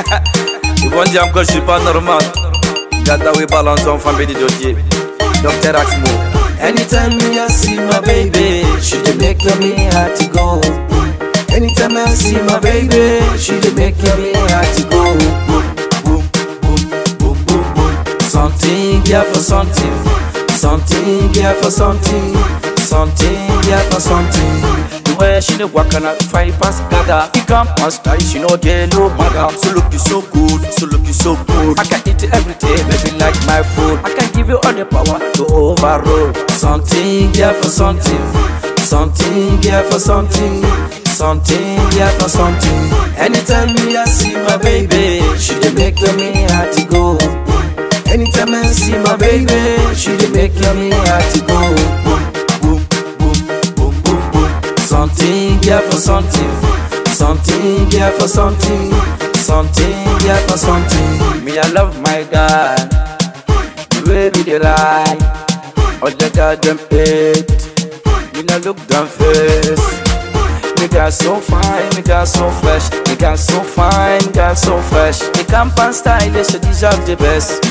Ils vont dire que je suis pas normal. Gadawi Balanzon, famille de dossier. Docteur Axmo. Anytime me I see my baby, she dey make me hard to go. Anytime I see my baby, she dey make me hard to go. Boom, boom, boom, boom, boom, boom. Something, yeah for something. Something, yeah for something. Something, yeah for something. The way she dey walk and I fight past Gada. He come and style, she no get no maga. So look you so good, so look you so good. I can eat it every day, baby like my food. I can give you all the power to overrule. Something, yeah for something. Something, yeah for something. Something, yeah for something. Anytime me I see my baby, she dey make me hard to go. Anytime I see my baby, she dey make me hard to go. Boom, boom, boom, boom, boom, boom. Something, yeah for something. Something, yeah for something. Something, yeah for something. Me, I love my guy. The way we dey lie. All the goddamn hate. Me no look them face. Me got so fine, me got so fresh. Me got so fine, me got so fresh. Me camp and style, they should deserve the best.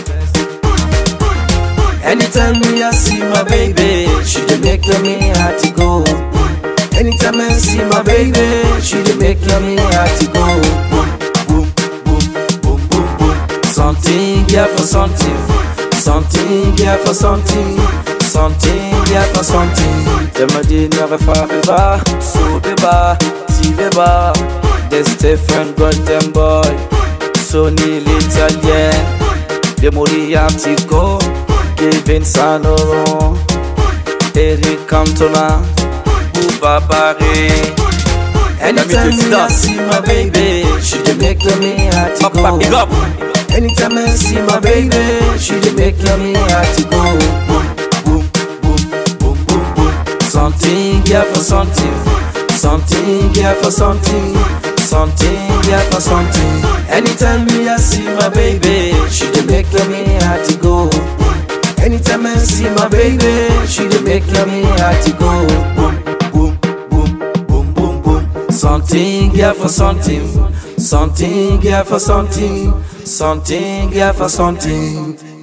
Anytime me I see my baby, she dey make me hard to go. Anytime I see my baby, she dey make me hard to go. Boom, boom, boom, boom, boom, boom. Something, yeah for something. Something, yeah for something. Something, yeah for something. Dem a dit never forever, so beba, si beba. Des Stephen Golden Boy, Sonny l'Italien, De Mori Antico, Kevin Sanoro, Eric Cantona, Bouba Barry. Anytime me I see my baby, she dey make me hard to Papa, big go. up. Anytime I see my baby, she dey make me hard to go. Boom, boom, boom, boom, boom, boom. Something, yeah for something. Something, yeah for something. Something, yeah for something. Anytime me I see my baby, she dey make me hard to go. Anytime I see my baby, she dey make me hard to go. Boom, boom, boom, boom, boom, boom. Something, yeah for something. Something, yeah for something. Something, yeah for something.